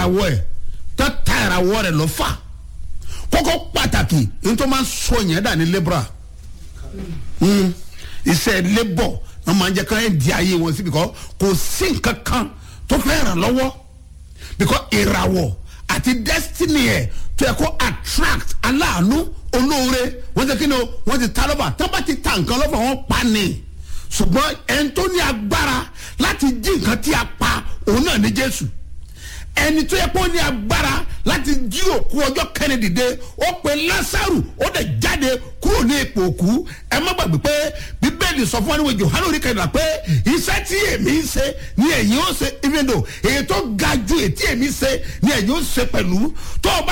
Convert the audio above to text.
ìràwọ̀ ẹ̀ tó ta ìràwọ̀ rẹ̀ lọ́fà kókó pàtàkì ní tó máa ń sọ yẹn dà ní lebra Mm. iṣẹ́ labour wọ́n máa ń jẹ́ ká ẹ̀ di ayé wọn sí bìkọ́ kò sí nǹkan kan tó fẹ́ ràn lọ́wọ́ bìkọ́ ìràwọ̀ àti destiny ẹ̀ tó yẹ kó attract aláàánú olóore wọ́n ti kí ni o wọ́n ti ta lọ́fà tó bá ti ta nǹkan lọ́fà wọ́n pa ni ṣùgbọ́n ẹni tó ní agbára láti jí nǹkan tí a pa òun náà ní jésù ẹni tó yẹ kó ní agbára láti jí òkú ọjọ́ kẹ́ni dìde ó pe lásàrù ó dẹ̀ jáde kúrò ní ipò òkú ẹ má gbàgbé pé bíbélì sọ fún wa níwèé johanu orí kẹrìnlá pé iṣẹ́ tí èmi ń ṣe ni ẹ̀yin ó ṣe even though èyí tó ga ju èyí tí èmi ṣe ni ẹ̀yin ó ṣe pẹ̀lú tó o bá